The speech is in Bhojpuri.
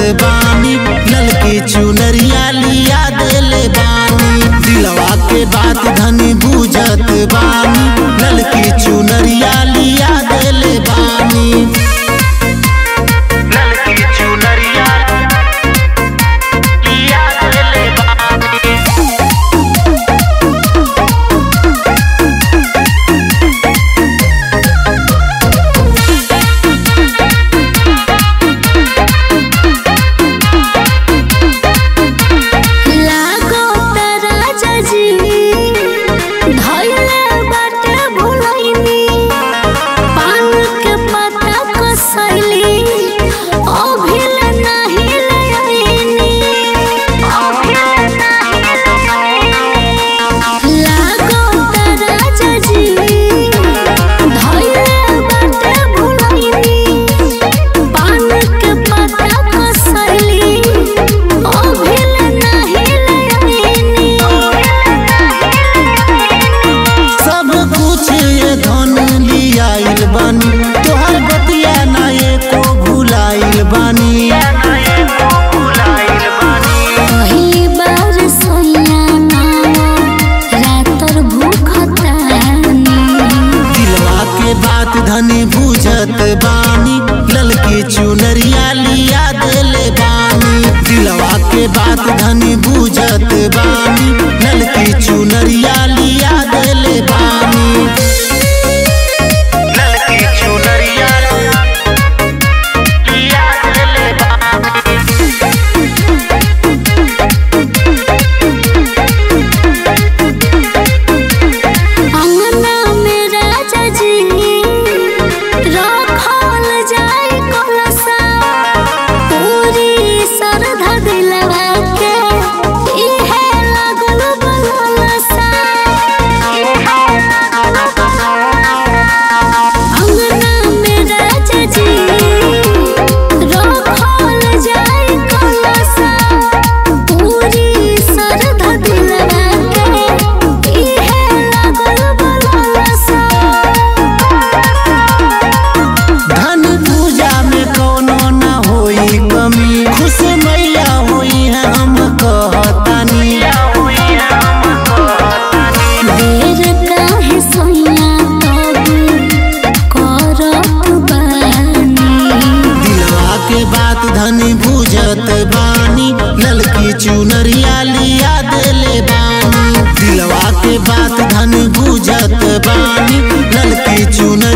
बानी ललकी चुनरिया लिया देले बानी दिलवा के बात धनी बुझत बानी ललकी चुनरिया लिया देले बानी ललकी चुनरिया लिया देले बानी लागो राजा जी धइले बाटे भुलैनी पान के पत्ता कसैली अभिल नाही लैनी अभिल नाही लैनी लागो राजा जी धइले बाटे भुलैनी पान के पत्ता कसैली अभिल नाही लैनी सब कुछ ये धन लियाइल बानी तोहर बतिया ना एको भुलाइल बानी पहिली बार सोइया नावा रातर भूखतानी दिलवा के बात धनी बुझत बानी ललकी चुनरिया लिया देले बानी दिलवा के बात धनी बुझत बानी ललकी चुनरिया लिया देले बानी ललकी चुनरिया लिया देले बानी अंगना में राजा जी रखल जाय कलसा पूरी श्रद्धा दिलवा के इहे लागल बलसा अंगना में राजा जी रखल जाय कलसा पूरी श्रद्धा दिलवा के इहे लागल बलसा धन पूजा में कोनो ना होई कमी खुश मैया होई है हम कहतानी देर काहे सोइया तब करत बानी दिलवा के बात धनी बुझत बानी ललकी चुनरिया लिया देले बानी दिलवा के बात धनी बुझत बानी ललकी चुनरिया